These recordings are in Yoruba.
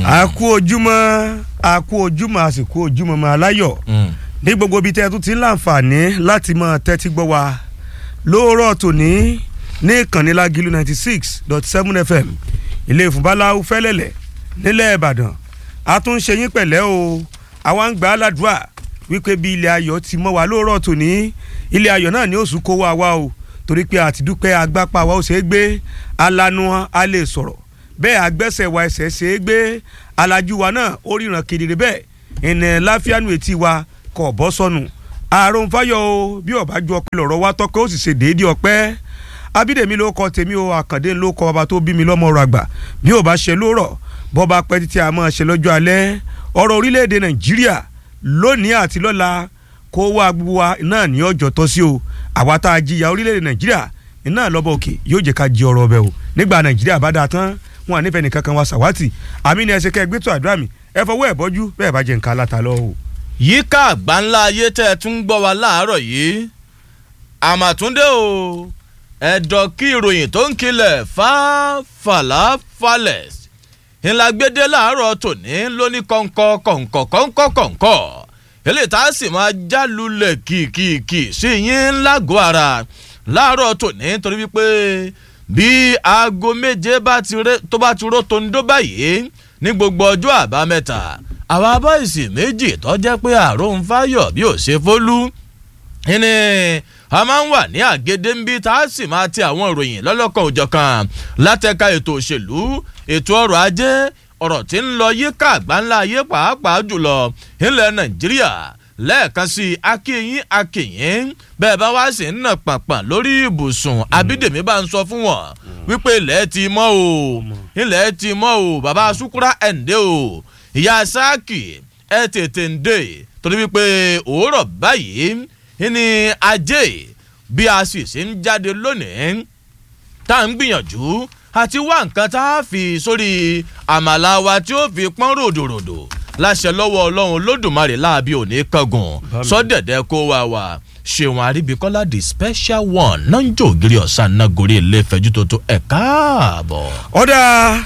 a kú ojúmọ́ a kú ojúmọ́ a sì kú ojúmọ́ máa láyọ̀ ní gbogbo ibi tẹ́ ẹ tún ti ń láǹfààní láti máa tẹ́tí gbọ́ wa lóòrọ̀ tòní ní ìkànnì Lágìlú ninety six dot seven fm ilé ìfúnbáláwú fẹ́lẹ́lẹ̀ nílẹ̀ ìbàdàn a tún ń ṣe yín pẹ̀lẹ́ o àwa ń gbà á ládùúrà wípé bí ilé ayọ̀ ti mọ́ wa lóòrọ̀ tòní ilé ayọ̀ náà ni ó sùn kó wa wá o torí pé àtidúpẹ́ agbápá wa ó ṣe é gbé alanu a lè sọ̀rọ̀ bẹ́ẹ̀ agbẹ́sẹ̀ wa ẹsẹ̀ ṣe é gbé alájú wa náà ó ríran kedere bẹ́ẹ̀ ìnà láfíàánú etí wa kò bọ́ sọnù àrùn fáyọ̀ o bí ọba ju ọpẹ́ lọ́rọ̀ wa tọ́pẹ́ ó sì ṣe déédéé ọpẹ́ abídèmí ló kọ tèmi o àkàndé ló kọ ọba tó bí mi lọ́mọ ọ̀rọ̀ àgbà bí ò bá ṣe lóòrọ̀ bọ́ba pẹ́ títí a máa ṣe lọ́jọ́ alẹ́ ọ̀rọ̀ orílẹ̀-èdè nàìjíríà lónìí àti lọ́la kó wá gbogbo wa náà ní ọjọ́ tọ́ sí o àwa tá a jìyà orílẹ̀-èdè nàìjíríà iná lọ́bọ̀ òkè yóò jẹ́ ká jí ọ̀rọ̀ ọbẹ̀ o nígbà nàìjíríà bá dáa tán wọn à nífẹ̀ẹ́ nìkan kan wa sàwátì àmì ni ẹ ṣe kẹ́ ẹ gbé tó àdúrà mi ẹ fọwọ́ ẹ̀ bọ́jú bẹ́ẹ̀ bá jẹ́ nǹkan aláta lọ o. yíká àgbáńlá ayé tẹ́ ẹ tún ń gbọ́ wa láàárọ̀ yìí àmàtúndé o ẹ̀dọ̀ kí ìròyìn tó ń kilẹ̀ fàlàfàlẹ̀ ńlá gbédé láàárọ̀ tòní lóní kọ̀ǹkọ̀ kọ̀ǹkọ̀ kọ̀ǹkọ̀ kọ̀ǹkọ̀ eléyìí tá a sì máa jálulẹ̀ kìkìkì sí yín lágọ̀ọ́ ara láàárọ̀ tòní torí wípé bí aago méje tó bá ti ró tòǹdó báyìí ní gbogbo ọjọ́ àbámẹ́ta àwa bọ́ìsì méjì tó jẹ́ pé àrùn fáyọ̀ bí ò ṣe fólú ní a máa ń wà ní àgédé ń bí tá a sì máa ti àwọn ìròyìn lọ́lọ́kan òjọ̀kan látẹ̀ka ètò òṣèlú ètò ọrọ̀ ajé ọ̀rọ̀ tí ń lọ yíká àgbáńlá ayé pàápàá jùlọ ilẹ̀ nàìjíríà lẹ́ẹ̀kan sí akínyín akínyín bẹ́ẹ̀ bá wá sí ń nà pàpà lórí ibùsùn abídèmí bá ń sọ fún wọn wípé ilẹ̀ ti mọ́ o ilẹ̀ ti mọ́ o bàbá sukura ẹ̀ǹdẹ́ o ìyá sáàkì ẹ̀ tètè ń dé torí wípé òwúrọ̀ báyìí ní ajé bí a sì ṣe ń jáde lónìí tá à ń gbìyànjú àti wá nǹkan tá a fi sórí àmàlà wa tí ó fi pọ́n ròdòròdò láṣẹ lọ́wọ́ ọlọ́run lódùmarè láàbí òní kángun sọ́dẹ̀dẹ̀ kó wa wà ṣéwọn àríbíkọ́lá the special one náà ń jò ògiri ọ̀sán náà gorí ilé ìfẹ́jú tó tó ẹ̀ káàbọ̀. ọ̀dà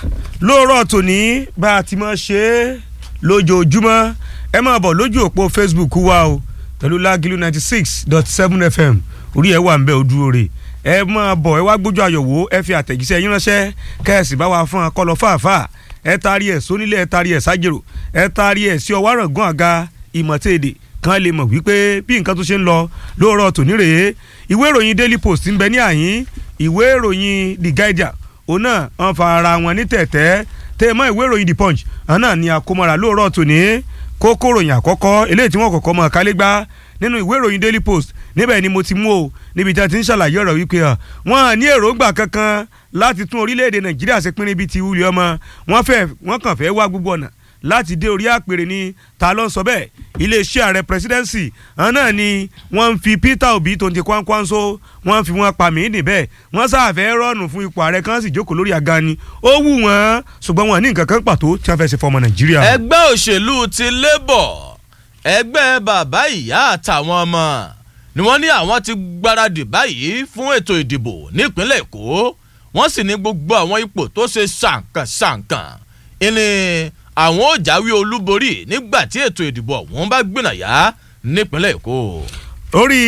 lóòrọ̀ tòní bá a ti máa ṣe é lójoojúmọ́ ẹ máa bọ̀ lójú òpó facebook wa o pẹ̀lú lágìlú ninety six dot seven fm orí ẹ̀ wà ń bẹ̀ ó dúró rè ẹ máa bọ̀ ẹ wá gbójú àyọ̀wò ẹ fi àtẹ̀jíṣẹ́ yín ránṣẹ́ kẹ́ẹ̀sì bá wa fún akọ́lọ́ fàáfàá ẹ taari ẹ̀ sónílé ẹ taari ẹ̀ sájèrò ẹ taari ẹ̀ sí ọwọ́ àrọ̀gán àga ìmọ̀tẹ́ẹ̀dẹ̀ kan lè mọ̀ wípé bí nǹkan tó ṣe ń lọ lóòrọ̀ tòní rèé ìwé ìròyìn daily post ń bẹ ní àyín ìwé ìròyìn the guardian òun náà wọn fa ara wọn ní tẹ̀tẹ́ tẹ́ mọ́ ìwé ìròyìn the punch àwọn náà ni àkómọ́ra lóòrọ̀ tòní kókó ròyìn àkọ́kọ́ eléyìí tí wọ́n kọ́kọ́ mọ̀ kálé gbá nínú ìwé ìròyìn daily post níbẹ̀ ni mo ti mú o níbi tí a ti ń ṣàlàyé ọ̀rọ̀ wípé wọ́n ní èròǹgbà kankan láti tún orílẹ̀-èdè nàìjíríà ṣe pínrín bíi ti wúlẹ̀ ọmọ wọ́n fẹ́ wọ́n kàn fẹ́ wá gbogbo ọ̀nà láti dé orí àpèrè ni ta ló ń sọ bẹ́ẹ̀ iléeṣẹ́ ààrẹ presidency àwọn náà ni wọ́n ń fi peter obi tó ń ti kwankwanso wọ́n ń fi wọn pa mí níbẹ̀ wọ́n sáfẹ́ rọ́ọ̀nù fún ipò ààrẹ kan sì jókòó lórí àga ni ó wù wọ́n ṣùgbọ́n wọn ní nǹkan kan pàtó tí wọ́n fẹ́ ṣe fọmọ nàìjíríà. ẹgbẹ́ òṣèlú ti labour ẹgbẹ́ bàbá ìyá àtàwọn ọmọ ni wọ́n ní àwọn ti gbáradì báyìí fún ètò ìdìbò nípínlẹ̀ èkó wọ́n sì ní gbogbo àwọn ipò tó ṣe ṣàǹkànṣàǹkàn ìní àwọn ò jáwé olúborí nígbà tí ètò ìdìbò ọ̀hún bá gbìnàyà nípínlẹ̀ èkó. orí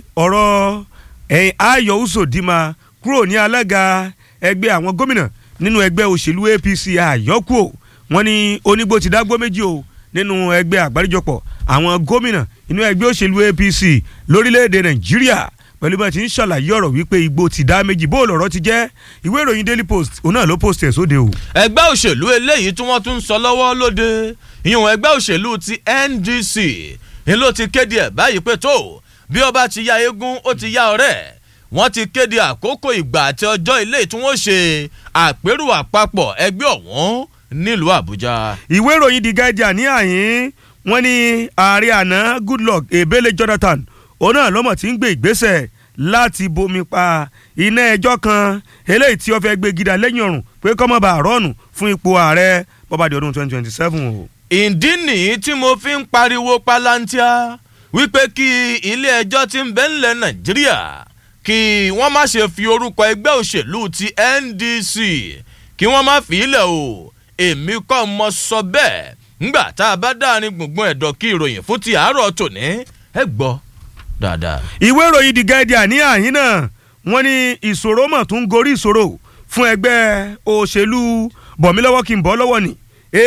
ọ̀rọ̀ ẹ̀yìn ayọ̀ usodima kúrò ní alága ẹgbẹ́ àwọn gómìnà nínú ẹgbẹ́ òṣèlú apc àyọkù wọn ní onígbò ti dágbó méjì o nínú ẹgbẹ́ àgbáríjọpọ̀ àwọn gómìnà inú ẹgbẹ́ òṣèlú apc lórílẹ̀‐èdè nàìjíríà pẹ̀lú bá ti ń ṣàlàyé ọ̀rọ̀ wípé igbó ti dá méjì bó lọ̀rọ̀ ti jẹ́ ìwé ìròyìn daily post òun náà ló post ẹ̀ sóde o. ẹgbẹ́ òṣèlú eléyìí tí wọ́n tún ń sọ lọ́wọ́ lóde ìyẹn ẹgbẹ́ òṣèlú ti ndc ni ló ti kéde ẹ̀ báyìí pé tó bí ọba ti ya eégún ó ti ya ọ̀rẹ́ wọ́n ti kéde àkókò ìgbà àti ọjọ́ ilé tí wọ́n ṣe àpérò àpapọ̀ ẹgbẹ́ ọ̀hún nílùú àbújá. ìwé ìròyìn the guardian ní àyín wọn ní ààrẹ àná goodluck ebele jonathan òun náà lọ́mọ̀ tí ń gbé ìgbésẹ̀ láti bomi pa iná ẹjọ́ kan eléyìí tí ó fẹ́ gbé gidà lẹ́yìn ọ̀run pé kọ́mọba àrọ́ọ̀nù fún ipò ààrẹ bọ́bàdì ọdún twenty twenty seven o. ìdí nìyí tí mo fi ń pariwo palantia wípé kí ilé ẹjọ́ tí ń bẹ ńlẹ̀ nàìjíríà kí wọ́n má ṣe fi orúkọ ẹgbẹ́ òṣèlú ti ndc kí wọ́n má fi ilẹ̀ o èmi kọ́ mọ sọ bẹ́ẹ̀ ńgbà tá a bá dáàrin gbùngbùn ẹ̀dọ̀ kí ìròyìn fún ti àárọ̀ tòní ẹ gbọ́ dáadáa. ìwé ìròyìn the guardian ní àhín náà wọ́n ní ìṣòro mọ̀ tún gorí ìṣòro fún ẹgbẹ́ òṣèlú bọ̀mílọ́wọ́ kí n bọ́ lọ́wọ́ ní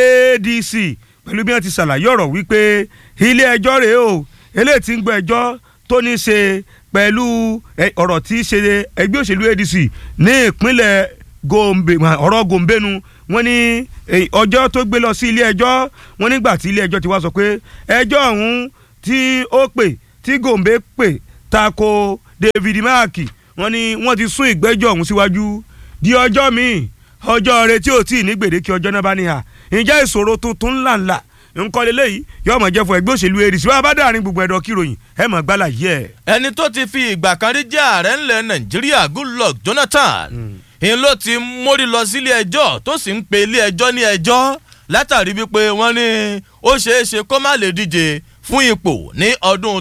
adc pẹ̀lú bí wọ́n ti ṣàlàyé ọ̀rọ̀ wípé ilé ẹjọ́ rèé o eléyìí ti ń gbọ́ ẹjọ́ tó ní í ṣe pẹ̀lú ọ̀rọ̀ tí í ṣe ẹgbẹ́ òṣèlú adc ní ìpínlẹ̀ gombe ọ̀rọ̀ gombenu wọ́n ní ọjọ́ tó gbé lọ sí ilé ẹjọ́ wọ́n nígbà tí ilé ẹjọ́ ti wá sọ pé ẹjọ́ ọ̀hún tí ó pè tí gombe pè tako david mark wọ́n ní wọ́n ti sún ìgbẹ́jọ́ ọ̀hún síwájú di ọjọ́ míì ọjọ́ rẹ tí ò tí ì ní gbèdéke ọjọ́ náà bá ní hà ǹjẹ́ ìṣòro tuntun ńláńlá nǹkan lélẹ́yìí yóò mọ̀ jẹ́ fún ẹgbẹ́ òṣèlú adc wọ́n bá dáàrin gbogbo ẹ̀dọ̀ kíròyìn ẹ̀ mọ̀ gbálà yẹ. ẹni tó ti fi ìgbà kan rí jẹ́ ààrẹ ńlẹ̀ nàìjíríà goodluck jonathan ń ló ti mórí lọ sílé ẹjọ́ tó sì ń pe ilé ẹjọ́ ní ẹjọ́ látàrí wípé wọ́n ní ó ṣeé ṣe kó má lè díje fún ipò ní ọdún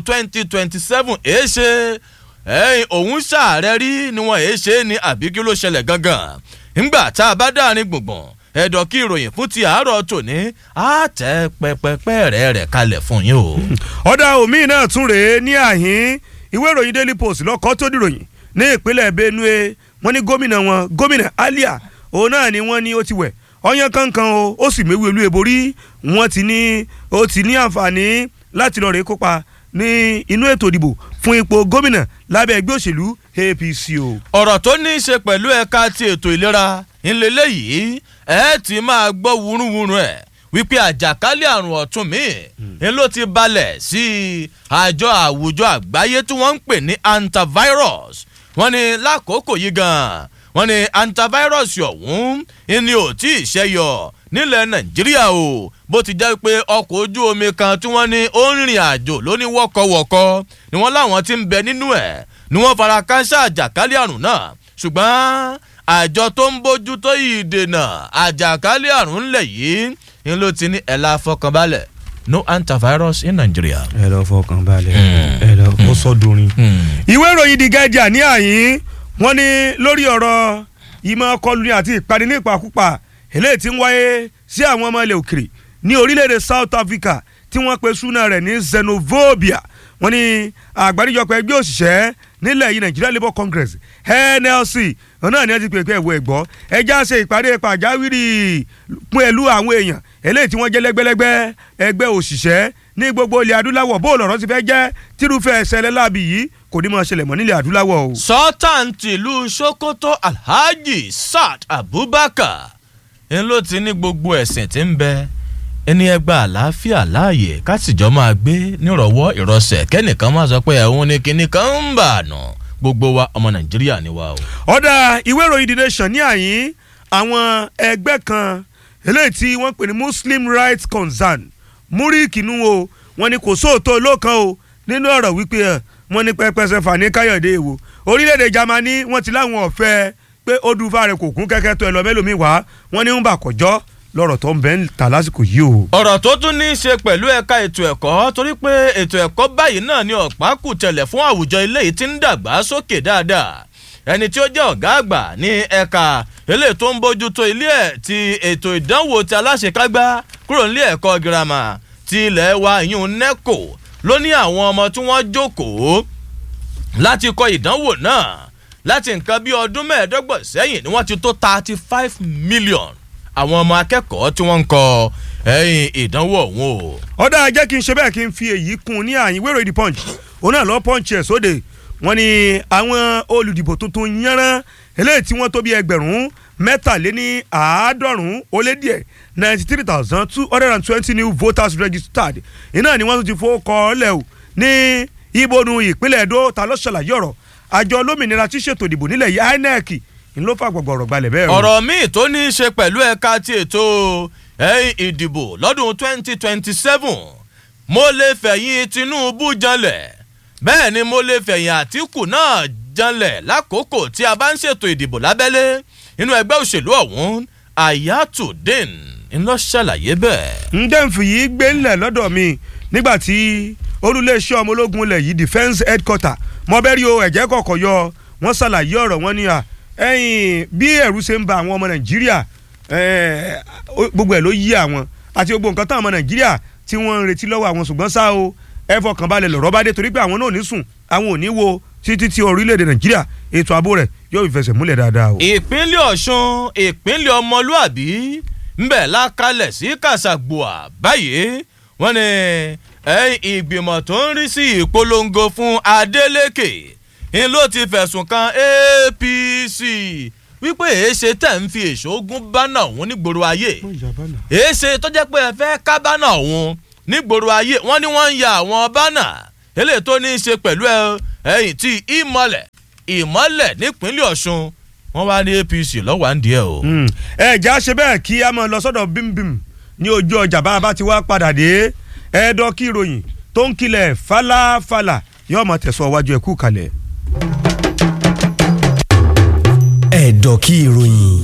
2027 èé ṣe ẹ̀yìn òun ṣàárẹ̀ rí ni wọ́n èé ṣe ní àbí kí ló ṣẹlẹ̀ gangan ńgbà tá a bá dáàrin gbùngbùn ẹ̀dọ̀ kí ìròyìn fún ti àárọ̀ tòní á tẹ pẹpẹpẹ rẹ̀ rẹ̀ kalẹ̀ fún yín o. ọ̀dà omi náà tún rèé ní àhín ìwé ìròyìn daily post lọ́kọ́ tó dìròyìn ní ìpínlẹ̀ benue wọ́n ní gómìnà wọn gómìnà alia òun náà ni wọ́n ní ó ti wẹ̀ ọyàn kankan o ó sì méwú olú eborí wọ́n ti ní ó ti ní àǹfààní láti lọ rèé kópa ní inú ètò ìdìbò fún ipò gómìnà lábẹ́ ẹgbẹ́ òṣèlú apc o. ọ̀rọ̀ tó ní í ṣe pẹ̀lú ẹ̀ka ti ètò ìlera ńlẹ́lẹ́ yìí ẹ ti máa gbọ́ wúrúwúrú ẹ̀ wípé àjàkálẹ̀ àrùn ọ̀tún mi ń ló ti balẹ̀ sí àjọ àwùjọ àgbáyé tí wọ́n ń pè ní antivirus wọ́n ní lákòókò yìí gan-an wọ́n ní antivirus ọ̀hún ni ò tí ì ṣẹ́yọ nílẹ̀ nàìjíríà o bó ti jẹ́ pé ọkọ̀ ojú omi kan tí wọ́n ní ó ń rìn àjò lóní wọ́kọ̀wọ́kọ́ ni wọ́n láwọn ti ń bẹ nínú ẹ̀ ni wọ́n fara káńsà àjàkálẹ̀ àrùn náà ṣùgbọ́n àjọ tó ń bójú tó ìdènà àjàkálẹ̀ àrùn ńlẹ̀ yìí ni ló ti ní ẹ̀la fọkànbalẹ̀ no antivirus in Nigeria. ẹ lọ fọkàn balẹ̀ ẹ lọ ó sọdúnrin. ìwé ìròyìn the guardian ní àyín wọ́n ní lórí ọ̀rọ̀ ìmọ̀ kọlùní àti ìpani ní ìpakúpa eléyìí tí ń wáyé sí àwọn ọmọ ilẹ̀ òkèrè ní orílẹ̀-èdè South Africa tí wọ́n pe súná rẹ̀ ní xenophobia wọ́n ní àgbáríjọpọ̀ ẹgbẹ́ òṣìṣẹ́ nílẹ̀ yìí Nigeria Labour Congress NLC náà ni wọ́n ti pè pé ẹ̀wọ̀ ẹ̀gbọ́ ẹja ṣe ìpàdé pàjáwìrì pẹ̀lú àwọn èèyàn eléyìí tí wọ́n jẹ́ lẹ́gbẹ́lẹ́gbẹ́ ẹgbẹ́ òṣìṣẹ́ ní gbogbo ilẹ̀ adúláwọ̀ bó lọ̀rọ̀ ti fẹ́ jẹ́ tírúfẹ́ ẹsẹ̀lẹ̀ láàbì yìí kò ní máa ṣẹlẹ̀ mọ́ nílẹ̀ adúláwọ̀ o. sultan tìlú sokoto alhaji saad abubakar ń ló ti ní gbogbo ẹ̀sìn tí ń bẹ ẹni ẹgbẹ́ àlàáfíà láàyè kásìjọ́ máa gbé nírọ̀wọ́ ìrọsẹ̀ kẹ́nìkan máa sọ pé ẹ̀hún ni kinní kan ń bà nù gbogbo wa ọmọ nàìjíríà ni wa o. ọ̀dà ìwé ìròyìn the nation ní àyín àwọn ẹgbẹ́ kan eléyìí tí wọ́n pè ní muslim rights concern múríkì nù o wọ́n ní kò sóòótọ́ olókan o nínú ọ̀rọ̀ wípé ẹ̀ wọ́n ní pẹ́pẹ́sẹ̀ fani káyọ̀dé èwo orílẹ̀-èdè germany wọ́n ti láwọn ọ̀fẹ́ pé ó dùn fáre kò kún kẹ́kẹ́ tó ẹ lọ mẹ́lòmíì wá wọ́n ní ń bà kọjọ́ lọ́rọ̀ tó ń bẹ́ ń ta lásìkò yìí o. ọ̀rọ̀ tó tún ní í ṣe pẹ̀lú ẹ̀ka ètò ẹ̀kọ́ torí pé ètò ẹ̀kọ́ báyìí náà ni ọ̀pá kù tẹ̀lẹ̀ fún àwùjọ ilé yìí ti ń dàgbà sókè dáadáa ẹni tí ó jẹ́ ọ̀gá àgbà ní ẹ̀ka eléyìí tó ń bójútó ilé ẹ̀ ti ètò ìdánwò ti aláṣekágbá kúrò nílé ẹ̀kọ́ girama ti ilẹ̀ wa ìyún neco ló ní àwọn ọmọ tí wọ́n jókòó láti kọ ìdánwò náà láti nǹkan bí ọdún mẹ́ẹ̀ẹ́dọ́gbọ̀n sẹ́yìn ni wọ́n ti tó thirty five million àwọn ọmọ akẹ́kọ̀ọ́ tí wọ́n ń kọ ẹ̀yìn ìdánwò ọ̀hún o. ọ̀dà jẹ́ kí n ṣe bẹ́ẹ̀ kí n fi èyí kún ní àyín wérò ìdí punch òun náà lọ́ punch ẹ̀ sóde wọ́n ní àwọn olùdìbò tuntun yánrán eléyìí tí wọ́n tó bí ẹgbẹ̀rún mẹ́tàléní àádọ́rùn-ún ó lé díẹ̀ ninety three thousand two hundred and twenty new voters registered iná ni wọ́n tún ti fowó kọ́ lẹ̀ o ní ibodun ìpínlẹ̀ Èdó ta ló ṣàlàyé ọ̀rọ̀ àjọ olómìnira tí ṣètò ìdìbò nílẹ̀ yìí INEC ń ló fà gbọ̀gbọ̀ ọ̀rọ̀ gbalẹ̀ bẹ́ẹ̀ o. ọ̀rọ̀ míì tó ní í ṣe pẹ̀lú ẹ̀ka ti ètò ẹ̀yìn ìdìbò lọ́dún twenty twenty seven mo lè fẹ̀yìn Tinubu janlẹ̀ bẹ́ẹ̀ ni mo lè fẹ̀yìn Àtíkù náà janlẹ̀ lákòókò tí a bá ń ṣètò ìdìbò lábẹ́lé inú ẹgbẹ́ òṣèlú ọ̀hún Ayatollah ńlọ ṣàlàyé bẹ́ẹ̀. ndẹ́nfì yìí gbé ńlẹ̀ lọ́dọ̀ mi nígbà tí olùléeṣẹ́ ọmọ ológun ilẹ̀ yìí defence headquarter mọ́bẹ́rì o ẹ̀jẹ̀ kọ̀ọ̀kan yọ wọ́n ṣàlàyé ọ̀rọ̀ wọn ní à ẹ̀yìn bí ẹ̀rù ṣe ń ba àwọn ọmọ nàìjíríà eh, ó- gbogbo ẹ̀ ló yí àwọn àti gbogbo nǹkan táwọn ọmọ nàìjíríà tí wọ́n ń retí lọ́wọ́ àwọn ṣùgbọ́n ṣá o ẹ fọkàn balẹ̀ lọ́rọ̀ bá dé torí pé àwọn náà ò ní sùn àwọn ò ní wo títí tí orílẹ̀-èdè nàìjíríà ètò ààbò rẹ̀ yóò fi fẹsẹ̀ múlẹ̀ dáadáa o. ìpínlẹ̀ ọ̀ṣun ìpínlẹ̀ ọmọlúàbí ńbẹ̀ lákalẹ̀ sí kàṣàgbọ́à báyìí wọ́n ní ẹ̀yìn ìgbìmọ̀ tó ń rí sí ìpolongo fún adeleke ń ló ti fẹ̀sùn kan apc wípé èéṣe tẹ̀ ń fi èṣógún bánà òun nígboro ayé èéṣe tó jẹ́ pé ẹ fẹ́ ká bánà òun nígboro ayé wọ́n ní wọ́n ń ya àwọn bánà eléyìí tó ní í ṣe pẹ̀lú ẹ- ẹ̀yìn tí ìmọ̀lẹ̀ ìmọ̀lẹ̀ nípínlẹ̀ ọ̀ṣun wọ́n wá ní apc lọ́wọ́ à ń díẹ̀ o. Mm. ẹ já ṣe bẹ́ẹ̀ kí a máa lọ sọ́dọ̀ bímbím ní ojú ọjà bá a bá ti wá padà dé ẹ̀ẹ́dọ́ kí ìròyìn tó ń kilẹ̀ falafala yóò máa tẹ̀sọ́ wájú ẹ̀ kú kalẹ̀. ẹ̀dọ̀ kí ìròyìn.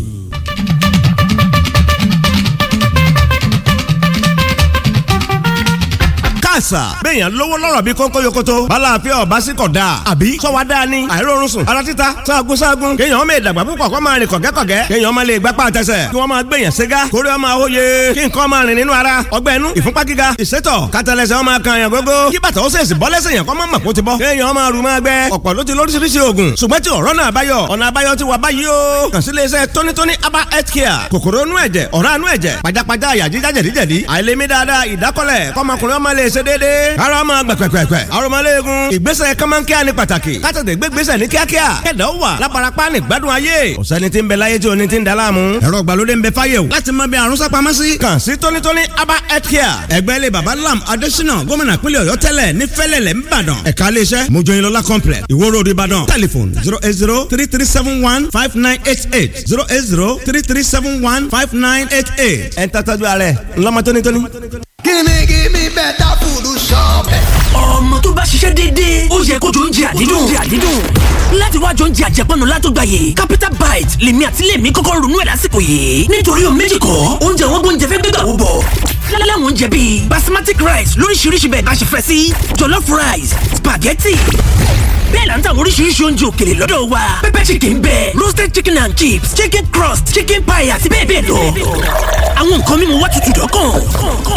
káàsà béèyàn lówó lọ́rọ̀ bí kónkó yokoto balàáfíà ọba sí kọ̀ dáa àbí sọ́wọ́ dáa ni àìrórun sùn ara títa sáàgùn sáàgùn kéèyàn ọmọ ìdàgbà púpọ̀ kó máa rìn kọ̀gẹ́kọ̀gẹ́ kéèyàn ọmọ lè gbapá àtẹsẹ̀ kí wọ́n máa gbèyàn ségá kórè ọmọ àwòye kí nǹkan máa rìn nínú ara ọgbẹ́ inú ìfúnpá gíga ìsétọ̀ kátàlẹ́sẹ̀ ọmọ kan yàn gógó kí bàtà ó sèṣì bọ́ lẹ́sẹ̀ yàn kọ́ mọ́ mọ̀ kó ti bọ́ kéèyàn ọmọ àrùn máa gbẹ ọ̀pọ̀ ló ti lóríṣiríṣi oògùn ṣùgbọ́n tí ọ̀rọ̀ náà báyọ̀ ọ̀nà àbáyọ ti wà báyìí o kàn sí iléeṣẹ́ tónítóní aba health care kòkòrò inú ẹ̀jẹ̀ ọ̀rá inú ẹ̀jẹ̀ pajápajá àyà jíjá jẹ̀díjẹ̀dí àìlèmí dáadáa ìdákọ́lẹ̀ kọ́mọkùnrin ọmọ lè ṣe déédéé ara ọmọ gbẹ̀pẹ̀pẹ̀pẹ̀ arọmọléegun ìgbésẹ̀ kọ́mọ́nkíá ní pàtàkì kátàtẹ̀ gbégbésẹ̀ ní kíákíá kẹ̀dá ó wà lábarapá ní gbádùn ayé ọ̀sẹ́ni tí ń bẹ láyé tí oní ti ń da láàmú ẹ̀rọ ìgbàlódé ń bẹ fáyé o láti mọ bí àrùn sápamọ́ sí kàn sí tónítóní aba health care ẹgbẹ́ ilé baba lam adésínà gómìnà pínlẹ̀ ọ̀yọ́ tẹ́lẹ̀ ní fẹ́lẹ̀lẹ̀ ńbàdàn ẹ̀ka iléeṣẹ́ mojoyinlọ́lá complex ìwó road ìbàdàn telephone zero eight zero three three seven one five nine eight eight zero eight zero three three seven one five nine eight eight ẹ̀ ń tàtàjú ààrẹ ńlọmọ tónítóní. Gimme, gimme better food shop. ọmọ tó bá ṣiṣẹ́ déédéé ó yẹ kó jọ oúnjẹ àdídùn oúnjẹ àdídùn láti wájú oúnjẹ àjẹpọ̀nù látọ̀gbàyè capital bite lèmi àti lèmi kọ́kọ́ ronú ẹ̀ lásìkò yìí nítorí o méjì kọ́ oúnjẹ wọn gbóúnjẹ fẹ́ gbégbà wó bọ̀ láláwọn oúnjẹ bíi basmati rice lóríṣiríṣi bẹ́ẹ̀ bá ṣe fẹ́ sí jollof rice spaghetti bẹ́ẹ̀ la ń tàwọn oríṣiríṣi oúnjẹ òkèlè lọ́dọ̀ wa pepper chicken bẹ́ẹ̀ roasted chicken and chips chicken crust chicken pie àti bẹ́ẹ̀ bẹ́ẹ̀ lọ àwọn nǹkan mímu wá tutù dọ́kàn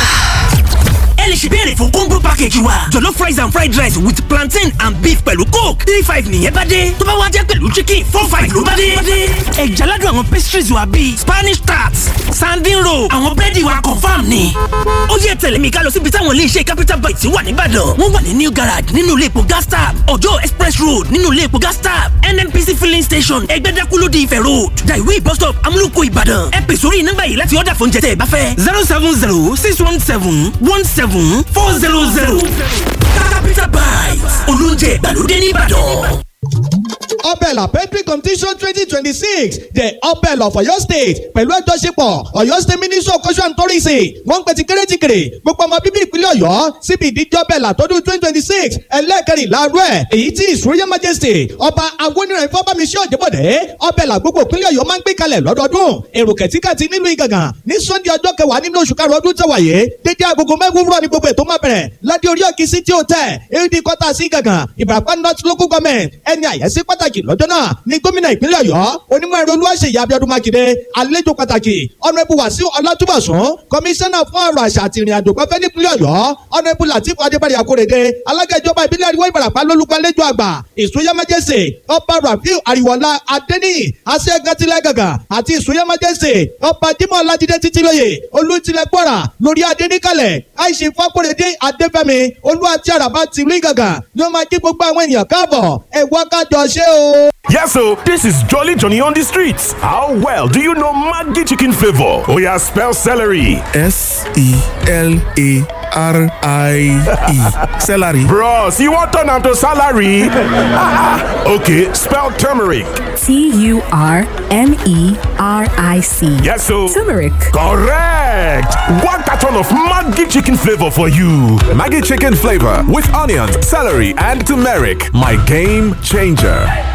ẹ lè ṣe béèrè fún combo package wa jollof rice and fried rice with plantain and beef pẹ̀lú coke three five nìyẹn bá dé tó bá wá jẹ́ pẹ̀lú chicken four five ló bá dé. ẹ̀já ládùn àwọn pastries wa bíi spanish tarts sandin roll àwọn búrẹ́dì wa confam ni. ó yẹ tẹ̀lé mi ká lọ síbi táwọn iléeṣẹ́ capital bites wà nìbàdàn wọ́n wà ní new garage nínú ilé epo gas tap ọjọ́ express road nínú ilé epo gas tap nnpc filling station ẹgbẹ́dákú ló di ifẹ̀ road daiwi bus stop amúlùkọ ìbàdàn ẹ pè sórí nọ́mbà yìí láti ọ̀dà fún jẹ́tẹ̀ ẹ bá fẹ́ zero seven zero six one seven one seven four zero zero capital bites olóúnjẹ ìgbàlódé nìbàdàn. Opel Apentry Competition twenty twenty six the Opel of Ọ̀yọ́ State pẹ̀lú àjọṣepọ̀ Ọ̀yọ́ State Ministry of culture and tourism wọ́n ń pè tí kéré tí kéré gbogbo ọmọ bíbí ìpínlẹ̀ Ọ̀yọ́ síbi ìdíje Opel àtọ́dún twenty twenty six ẹlẹ́ẹ̀kẹrìnlá rẹ̀ èyí tí His Royal Majesty ọba Awoniran Ifábámiṣẹ́ Ọ̀jẹ̀bọ̀dé Opel àgbogbo ìpínlẹ̀ Ọ̀yọ́ máa ń gbé kalẹ̀ lọ́dọọdún èrò kẹ̀tíkàtí nílùú Ìgàngàn ní Sunday ọjọ́ kẹwàá nínú oṣù karùn-ún ọdún tẹ̀wáyé dédé agogo mẹ́gun wúrọ̀ ní gbogbo ètò máa bẹ̀rẹ̀ ládé orí òkè City Hotel ad kọ́tà sí Ìgàngàn Ìbàràpá North Local Government ẹni àyẹ́sí pàtàkì lọ́jọ́ náà ní gómìnà ìpínlẹ̀ Ọ̀yọ́ onímọ̀ ẹ̀rọ Olúwaṣeyì Abíọ́dún Mákindé àlejò pàtàkì ọ̀nàbù Wàsíù Ọlátúbọ̀sún kọmíṣánná fún ọ̀rọ̀ àṣà àti ìrìn àjò pẹ́fẹ́ nípínlẹ̀ Ọ̀yọ́ ọ̀nàbù Latif Adébárí Akórèdé alága ìjọba ìbílẹ̀ àríwá Ìbàràpá lólùgbàlejò àgbà ìsúnyẹ́ májèsè ọba Rafiu Àríwọ̀lá Adéníyì aṣẹ́gàtìlẹ̀ gàgà àti ìsúnyẹ́ májèsè ọba Jímọ̀ Ọlájídé Títílóyè olùtìlẹ̀ Kwara lórí adéníkàlẹ̀ àìsí Fákóredé Adéfẹ́mi olú àti àràbà tìlú Ìgàngàn ni wọ́n máa kí gbogbo àwọn ènìyàn káàbọ̀ ẹ̀ wá kájọ ṣe o. Yes, so this is Jolly Johnny on the streets. How well do you know Maggi chicken flavor? Oh yeah, spell celery. S E L A R I E. Celery. Bros, you want turn am to salary? okay, spell turmeric. T U R M E R I C. Yes, so Turmeric. correct. One carton of Maggi chicken flavor for you. Maggie chicken flavor with onions, celery, and turmeric. My game changer.